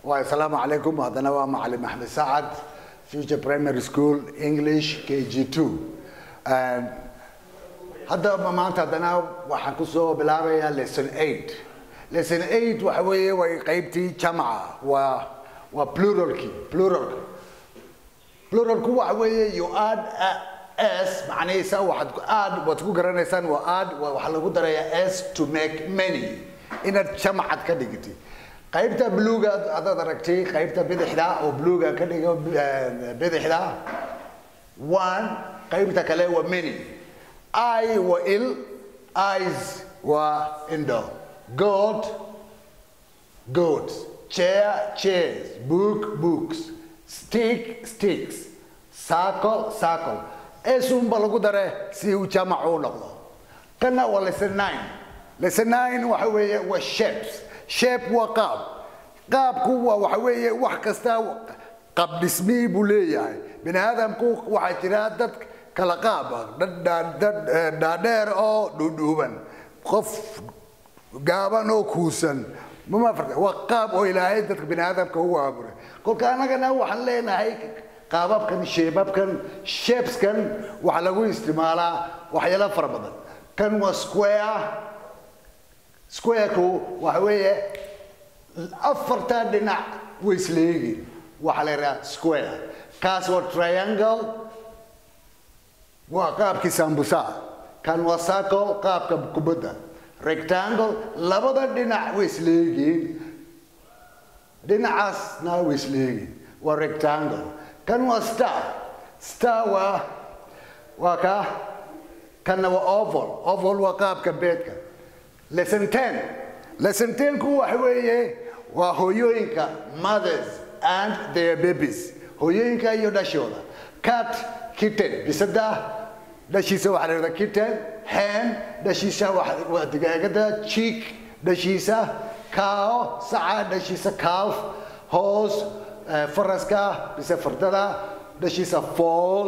asalaamu calaykum haddana waa macalin maxmed sacad future primary school english k g two hadda maanta haddana waxaan kusoo bilaabayaa lesson eight lesson eight waxa weeye way qaybtii jamca waa waa pluralki pluralka pluralku waxa weeye you add s macnihiisa waxaad add waad ku garanaysaan waa add waxaa lagu darayaa s to make many inaad jamcad ka dhigtid qaybta bluga adaad aragtay qaybta bidixda oo bluga ka dhigo bidixda one qaybta kale waa many i waa il eyes waa indo goat goats chair chairs book books stick sticks circle circle esunba lagu dare si uu jamac u noqdo kana waa lesson nine lesson nine waxa weeye waa shapes shape waa qaab qaabku waa waxa weeye wax kasta qaab dhismii buu leeyahay bini aadamku waxaa jira dad kala qaab ah dad dhaadheer oo dhuudhuuban qof gaaban oo kuusan mama farta waa qaab oo ilaahay dadka bini aadamka ugu abuuray kolka annagana waxaan leenahay qaababkan sheebabkan shapeskan waxaa lagu isticmaalaa waxyaalo fara badan kan waa square squareku waxa weeye afartaa dhinac way isleegiin waxaa la yidhaha square kaas waa triangle waa qaabkii sambusa kan waa circle qaabka kubadda rectangle labada dhinac way isleegiin dhinacaasna way isleegiin waa rectangle kan waa star star waa waa ka kanna waa oval oval waa qaabka beedka lesson ten lesson tenku waxa weeye waa hooyooyinka mothers and their babies hooyooyinka iyo dhashooda cat kitten bisada dhashiisa waxaa la yidhahdaa kitten hen dhashiisa waa digaagada chick dhashiisa cow saca dhashiisa calf hoos faraska bise fardada dhashiisa fall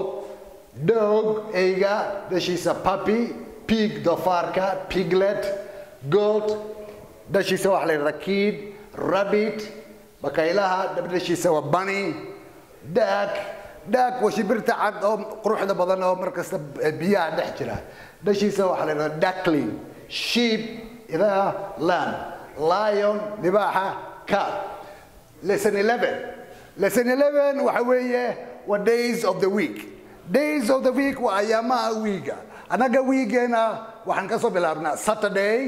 dog eyga dhashiisa puppy pig doofaarka piglet goat dhashiisa waxaa la yidhahdaa kid rabbit bakaylaha dhashiisa waa bunny dag dag waa shibirta cad oo quruxda badan oo markasta biyaha dhex jira dhashiisa waxaa la yidhahdaa duckling sheep idaha lamb lion libaaxa cat lesson eleven lesson eleven waxa weeye waa days of the week days of the week waa ayaamaha wiiga annaga wiigeena waxaan kasoo bilaabnaa saturday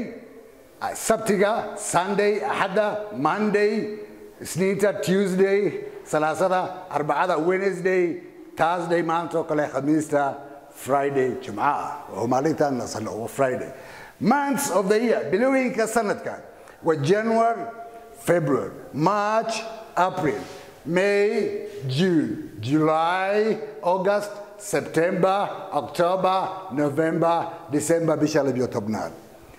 sabtiga sunday axadda monday isniinta tuesday salaasada arbacada wednesday thursday maanta oo kale khamiista friday jimcaha oo maalintan nasano waa friday months of the year bilooyinka sanadka waa january february march april may june july august september october november december bisha labiyo tobnaad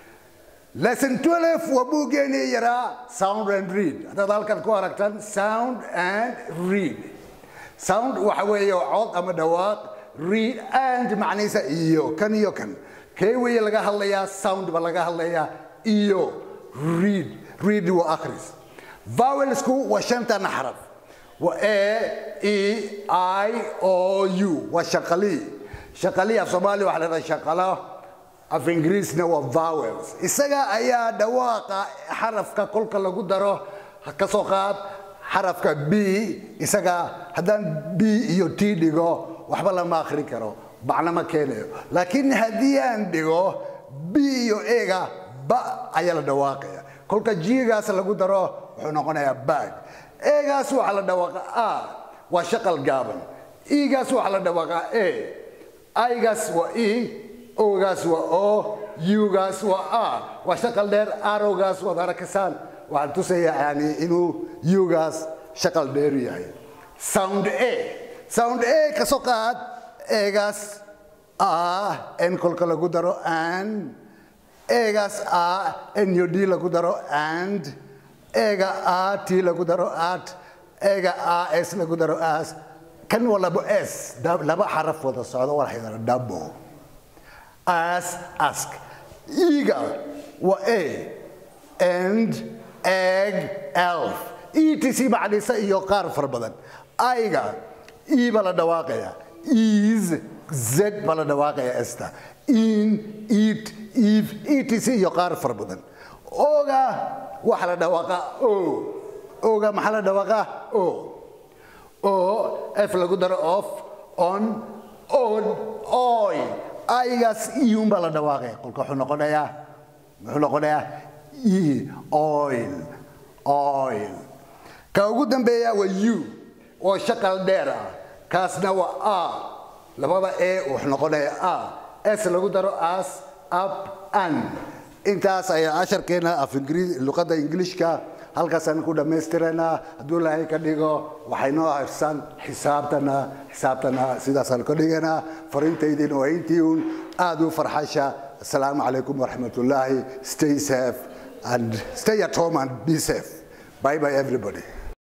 lesson 12 waa buuggeenii yaraa sound and read haddaad halkan ku aragtan sound and read sound waxa weeye cod ama dhawaaq read and macnihiisa iyo kan iyo kan kee weeye laga hadlayaa sound ba laga hadlayaa iyo read read waa akhris vowelsku waa shantan xaraf waa a e i o u waa shaqalii shaqalii af soomaaliya waxaa la dhahdaa shaqalo af ingiriisna waa vowels isaga ayaa dhawaaqa xarafka kolka lagu daro ka soo qaad xarafka b isaga haddaan b iyo t dhigo waxba lama akhrin karo macno ma keenayo laakiin haddii aan dhigo b iyo ega ba ayaa la dhawaaqaya kolka jigaas lagu daro wuxuu noqonayaa bag egaas waxaa la dhawaaqa a waa shaqal gaaban egaas waxaa la dhawaaqa a igaas waa e ogaas waa o ugaas waa a waa shaqal dheer arogaas waad arakaysaan waxaan tusayaa yani inuu ugaas shaqal dheer yahay sound a sound a ka soo qaad egaas a n kolka lagu daro and egaas a n iyo d lagu daro and ega a t lagu daro at ega a s lagu daro as kan waa labo s laba xaraf wada socdo waa la double as ask eager waa a and egg elf etc macnisa iyo qaar fara badan ayga e baa la dhawaaqaya is z baa la dhawaaqaya esta in it if etc iyo qaar fara badan oga waxa la dhawaaqa o oga maxaa la dhawaaqa o o f lagu daro off on on oy aygaas iyuun baa la dhawaaqaya qolka wuxuu noqonayaa muxuu noqonayaa e oil oil ka ugu dambeeya waa u oo shaqal dheer ah kaasna waa a labada e wuxuu noqonayaa a s lagu daro as up an intaas ayaa casharkeena af luqadda ingiliishka halkaasaan ku dhammaystiraynaa hadduu ilaahay ka dhigo waxay noo hirsan xisaabtana xisaabtana sidaasaan ka dhiganaa farintaydiin waa intii uun aada u farxasha asalaamu calaykum waraxmatullaahi stay safe and stay at home and be safe bye bye everybody